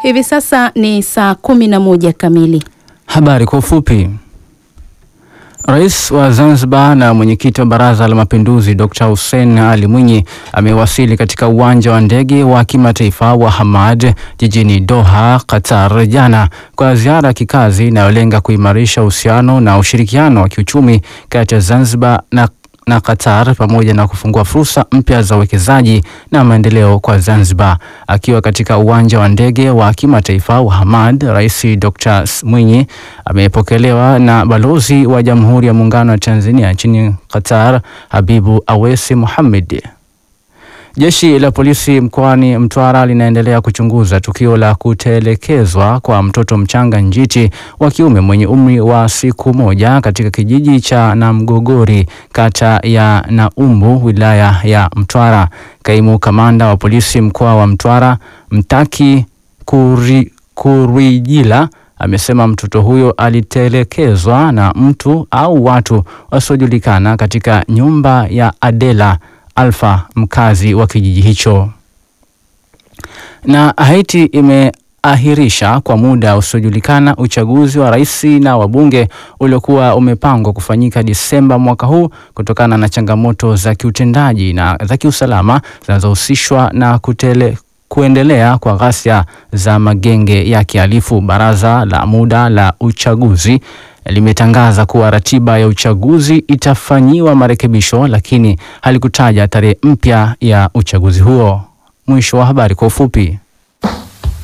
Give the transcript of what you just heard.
Hivi sasa ni saa kumi na moja kamili. Habari kwa ufupi. Rais wa Zanzibar na mwenyekiti wa Baraza la Mapinduzi Dr. Hussein Ali Mwinyi amewasili katika uwanja wa ndege wa kimataifa wa Hamad jijini Doha, Qatar jana kwa ziara ya kikazi inayolenga kuimarisha uhusiano na ushirikiano wa kiuchumi kati ya Zanzibar na na Qatar pamoja na kufungua fursa mpya za uwekezaji na maendeleo kwa Zanzibar. Akiwa katika uwanja wa ndege wa kimataifa wa Hamad, Rais Dr. Mwinyi amepokelewa na balozi wa Jamhuri ya Muungano wa Tanzania nchini Qatar, Habibu Awesi Mohamed. Jeshi la polisi mkoani Mtwara linaendelea kuchunguza tukio la kutelekezwa kwa mtoto mchanga njiti wa kiume mwenye umri wa siku moja katika kijiji cha Namgogori kata ya Naumbu wilaya ya Mtwara. Kaimu kamanda wa polisi mkoa wa Mtwara Mtaki Kuri, Kurijila amesema mtoto huyo alitelekezwa na mtu au watu wasiojulikana katika nyumba ya Adela Alfa, mkazi wa kijiji hicho. Na Haiti imeahirisha kwa muda usiojulikana uchaguzi wa rais na wabunge uliokuwa umepangwa kufanyika Disemba mwaka huu kutokana na changamoto za kiutendaji na za kiusalama zinazohusishwa na kutele kuendelea kwa ghasia za magenge ya kihalifu. Baraza la muda la uchaguzi limetangaza kuwa ratiba ya uchaguzi itafanyiwa marekebisho, lakini halikutaja tarehe mpya ya uchaguzi huo. Mwisho wa habari kwa ufupi.